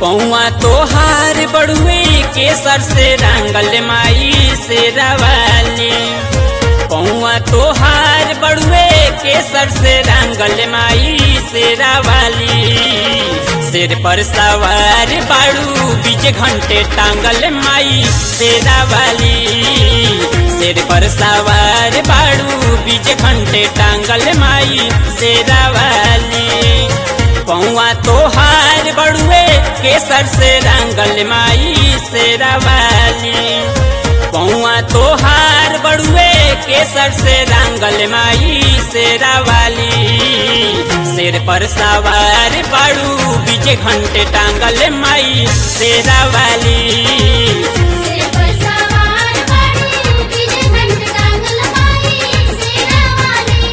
पौआ तोहार बड़ुए केसर से रंगल माई से रवाली पौआ तोहार बड़ुए केसर से रंगल माई से रवाली सिर पर सवार बाड़ू बीच घंटे टांगल माई से रवाली सिर पर सवार बाड़ू बीच घंटे टांगल माई से रवाली पौआ तोहार बड़ुए केसर से रंगल माई से रवाली पौआ तोहार बड़ुए केसर से रंगल माई से रवाली सिर पर सवार बाड़ू बीजे घंटे टांगल माई से रवाली सिर पर सवार बाड़ू बीजे घंटे टांगल माई शेरा वाली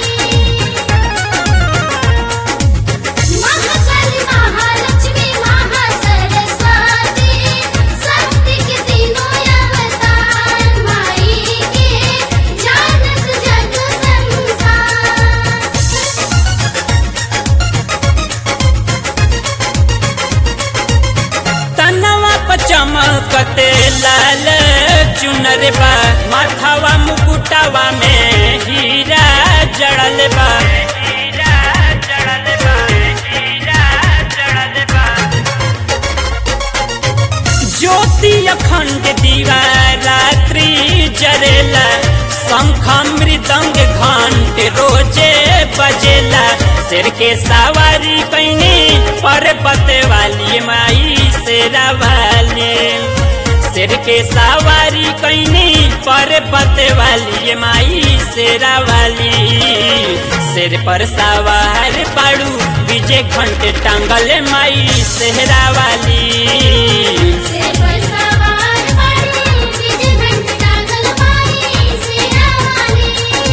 महाकाली महालक्ष्मी महासरस्वती शक्ति के तीनों अवतार माई के जानत जग संसार तनवा पर चमकते लाल चुनर बा माथावा मुकुटावा में हीरा जड़ल बा हीरा जड़ल बा हीरा जड़ल बा ज्योति अखंड दीवा रात्रि जरेला शंख मृदंग घंट रोजे बजेला सिर के सवारी कैनी पर्वत वाली माई शेरा वाली सिर के सवारी कैनी पर्वत वाली माई शेरा वाली सिर पर सवार पाड़ू विजय घंट टांगल माई सेहरा वाली सिर पर सवार बाड़ू बीजे घंटे टांगल माई शेरा वाली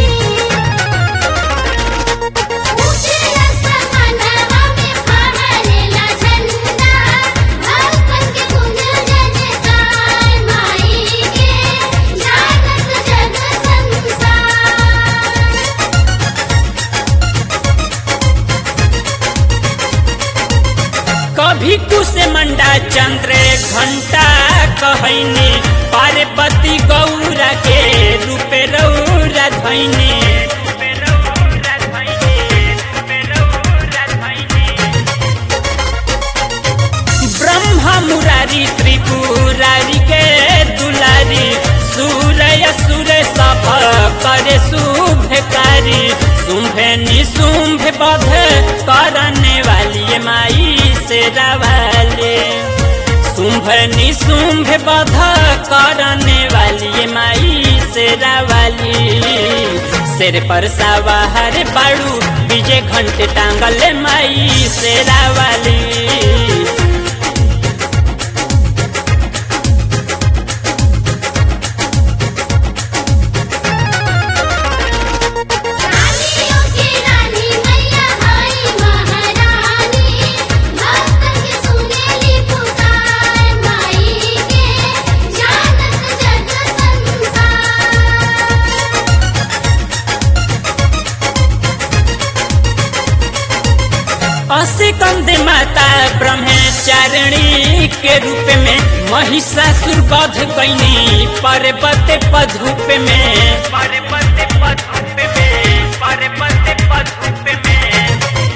उठेला समानवा में फहरेला झंडा भक्तन के गुंजल जय जयकार माई के जानत जग संसार कभी कुश मंडा चंद्र घंटा कहनी पार्वती गौरा के रूपे रौरा धैनी ब्रह्मा मुरारी त्रिपुरारी के दुलारी सूर्य सुर सब करे शुभकारी शुंभ निशुंभ बध करने वाली माई से रवाले शुंभ निशुंभ बध करने वाली माई से रवाली सिर पर सवार बाड़ू विजय घंटे टांगल माई से रवाली रानियों की रानी मैया हाय महारानी भक्तन के सुनेली पुकार माई के जानत जग संसार असिकंद माता ब्रह्मचारिणी के रूप में महिषासुर वध कैनी पर्वत पधूप में पर्वत पधूप में पर्वत पधूप में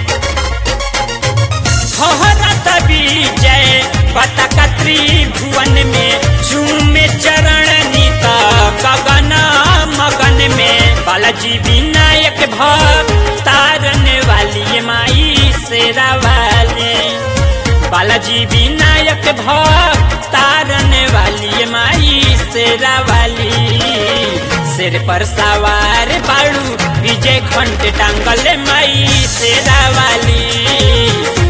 फहरत विजय पताका त्रिभुवन में झूमे चरण नीत गगन मगन में बालाजी विनायक भक्तारन वाली माई शेरा वाली बालाजी विनायक भक्तारन वाली माई शेरा वाली सिर पर सवार बाड़ू विजय घंट टांगल माई शेरा वाली